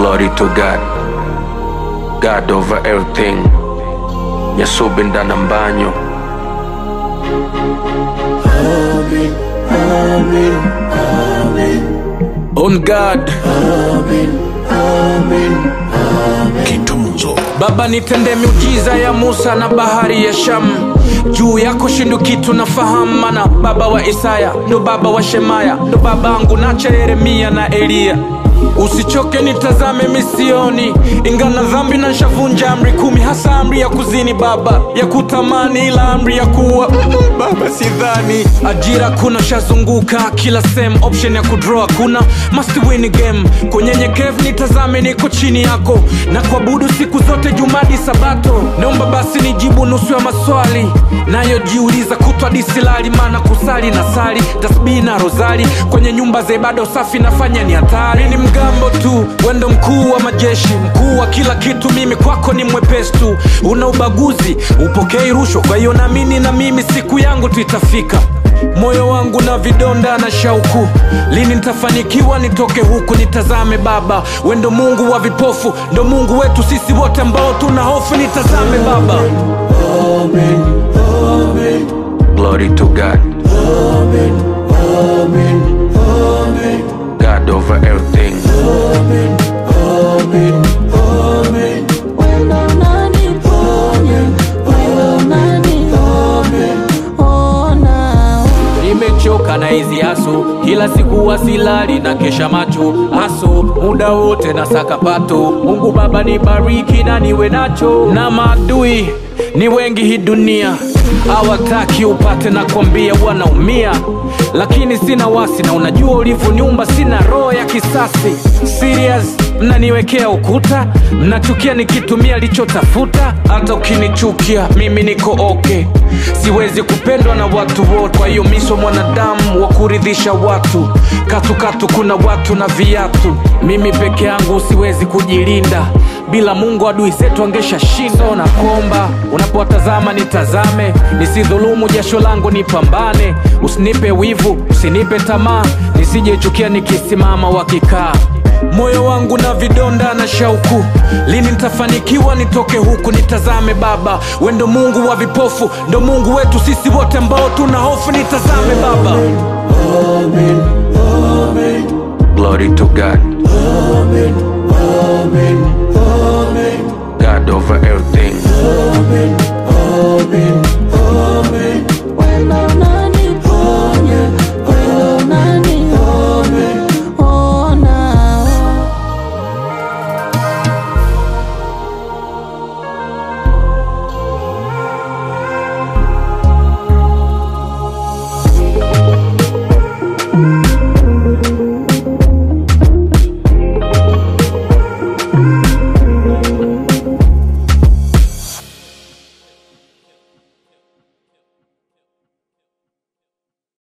Glory to God. God over everything. Nyasubinda na mbanyo. On God. Kitunzo Baba nitende miujiza ya Musa na bahari ya Shamu, juu yako shindu kitu nafahamu, mana baba wa Isaya ndo baba wa Shemaya ndo babangu nacha Yeremia na Eliya. Usichoke nitazame misioni, ingana dhambi na nshavunja amri kumi, hasa amri ya kuzini baba, ya kutamani, ila amri ya kuwa mm, baba sidhani. Ajira kuna shazunguka kila sehemu, option ya kudraw kuna must win game. Kwenye nyekevu nitazame, niko chini yako na kuabudu siku zote, jumadi sabato. Naomba basi nijibu nusu ya maswali nayojiuliza kutwa disilali, maana kusali na sali tasbihi na rozali kwenye nyumba za ibada usafi nafanya ni hatari. Ni mgambo tu, wendo mkuu wa majeshi, mkuu wa kila kitu, mimi kwako ni mwepesi tu. Una ubaguzi, upokei rushwa, kwa hiyo naamini na mimi siku yangu tu itafika. Moyo wangu na vidonda na shauku, lini nitafanikiwa nitoke huku? Nitazame Baba, we ndo Mungu wa vipofu, ndo Mungu wetu sisi wote ambao tuna hofu. Nitazame Baba. Glory to God. God over everything. Wendo unaniponya, wendo unaniponya, ona Nimechoka na hizi haso, kila siku wasilali na kesha macho haso, muda wote na sakapato. Mungu Baba nibariki na niwe nacho, na maadui ni wengi hii dunia hawataki upate na kwambia wanaumia, lakini sina wasi na unajua ulivyoniumba, sina roho ya kisasi. Serious, mnaniwekea ukuta, mnachukia nikitumia lichotafuta. Hata ukinichukia mimi niko okay, siwezi kupendwa na watu wote, kwa hiyo miso mwanadamu wa kuridhisha watu. Katukatu kuna watu na viatu, mimi peke yangu siwezi kujilinda bila Mungu adui zetu angesha shinda. Na kuomba unapowatazama nitazame, nisidhulumu jasho langu, nipambane. Usinipe wivu, usinipe tamaa, nisijechukia nikisimama wakikaa. Moyo wangu na vidonda na shauku, lini nitafanikiwa nitoke huku? Nitazame Baba, we ndo Mungu wa vipofu, ndo Mungu wetu sisi wote ambao tuna hofu. Nitazame Baba. Glory to God. God over everything. wendo